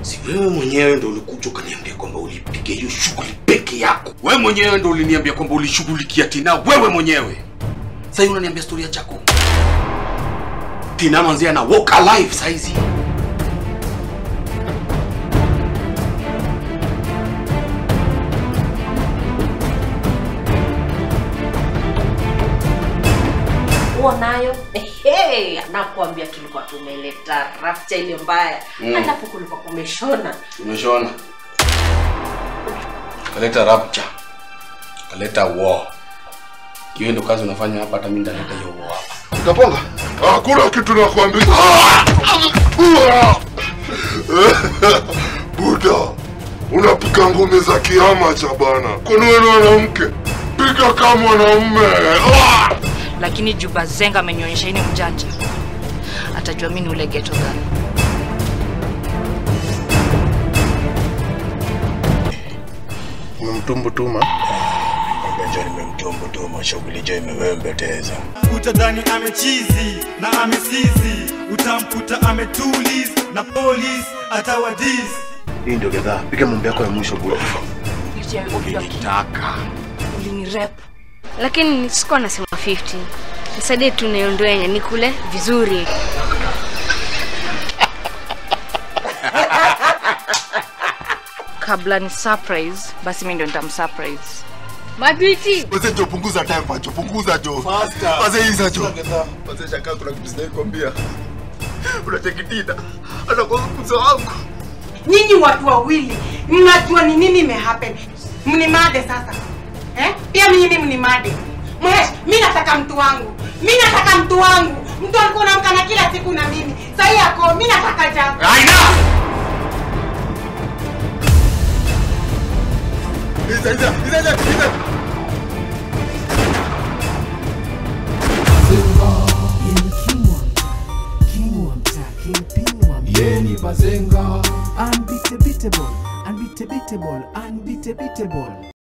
Si wewe mwenyewe ndo ulikuja ukaniambia kwamba ulipiga hiyo shughuli peke yako. Wewe mwenyewe ndo uliniambia kwamba ulishughulikia Tina wewe mwenyewe. Sasa hivi unaniambia storia chako. Tina manzi ana walk alive saizi. huo nayo ehe, anakuambia tulikuwa tumeleta rafcha ile mbaya Mm. alafu kulikuwa kumeshona Umeshaona? Kaleta rapture. Kaleta war. Hiyo ndo kazi unafanya hapa, hata mimi ndaleta hiyo war hapa. Kaponga, hakuna kitu nakwambia. Buda, unapiga ngumi za kiama cha bana. Kwani wewe ni mwanamke? Piga kama mwanaume. Ah! lakini juu bazenga amenionyesha ini mjanja atajua mi ni ule geto gani Umemtumbu tuma. Mgonjwa nimemtumbutuma, shughuli jo imewembeteza. utadhani amechizi na amesizi utamkuta ametulis na polis atawadis Hii ndio gedhaa. Piga mambo yako ya mwisho bro. Nitaka. ulinirep lakini sikuwa nasema 50 nisaidie tu niondwenye nikule vizuri kabla ni surprise basi mi ndo nitamsurprise mabiti Wazee jo punguza time pacho, punguza jo. Faster. Wazee hizo jo. Wazee shaka kuna kitu sitaki kwambia. Unachekitina. Anakuwa mkuzo wangu. nyinyi watu wawili mnajua ni nini imehappen mnimade sasa eh? pia mimi mnimade mwesh mi nataka mtu wangu mi nataka mtu wangu mtu alikuwa namkana kila siku na mimi sahii yako mi nataka jambo Aina! Iza iza iza iza. iza. Yeni Bazenga Unbeatable, unbeatable, unbeatable